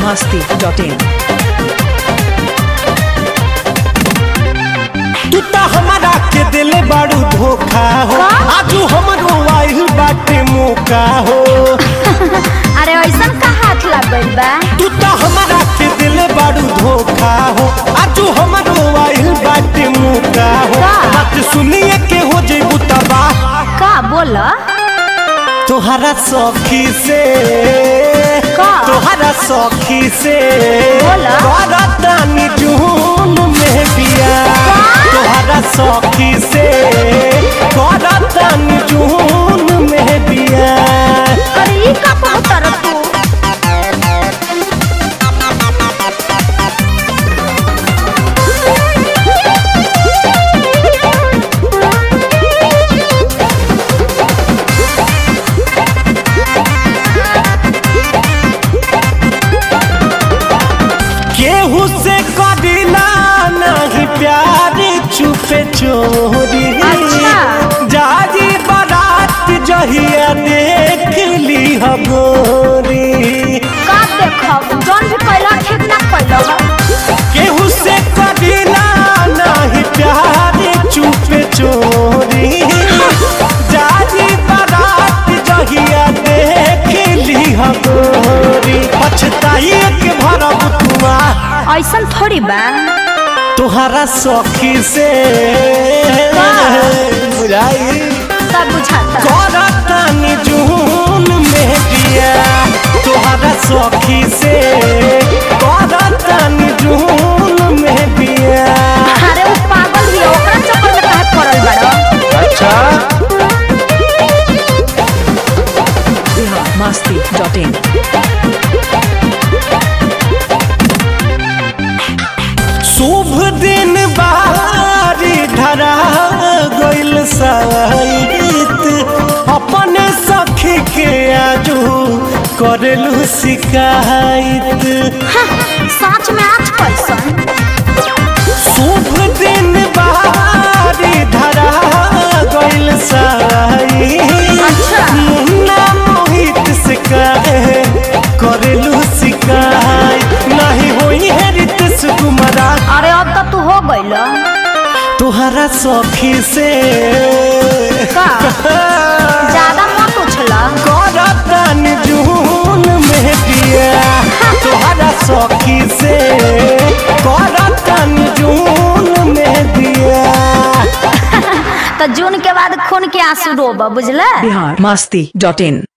masti.in. तू तो हमारा के दिले बाड़ू धोखा हो आजू हमरो आइल बाटे मौका हो अरे ऐसन का हाथ लग गइल बा तू तो हमारा के दिले बाड़ू धोखा हो आजू हमरो आइल बाटे मौका हो का? बात सुनिए के हो जेबू तबाह का बोल तोहरा सखी से का? तोहरा सखी से बोला। करतानी जून में बिया तोहरा सखी से करतानी जून में बिया अरे ई का पहुतर तू केहू से कदिला नहीं प्यार चुपे चोरी अच्छा। जाजी बारात जहिया देख ली हगोरी का देखब जौन भी कैला ठीक ना कैला केहू से कदिला नहीं प्यार चुपे चोरी जाजी बारात जहिया देख ली हगोरी पछताई के भरब तुआ ऐसन थोड़ी बा तुहरा सखी से बुझाई सब बुझाता करतानी जून में दिया तुहरा सखी से करतानी जून में दिया अरे वो पागल भी है, ओकरा चक्कर में काहे पड़ल बड़ा अच्छा Bihar masti.in. शुभ दिन बारी धरा गइल साइत अपने सखी के आजू करेलू शिकायत सच में आज कैसन शुभ दिन बारी धरा गइल साई अच्छा। मुन्ना मोहित से कहे करेलू शिकायत नहीं होई है रितेश कुमारा अरे अब तो तू हो गइल तुहरा सखी से का ज्यादा मत उछला करतन जून में दिया तुहरा सखी से करतन जून में दिया तो जून के बाद खून के आंसू रोब बुझला Bihar masti.in.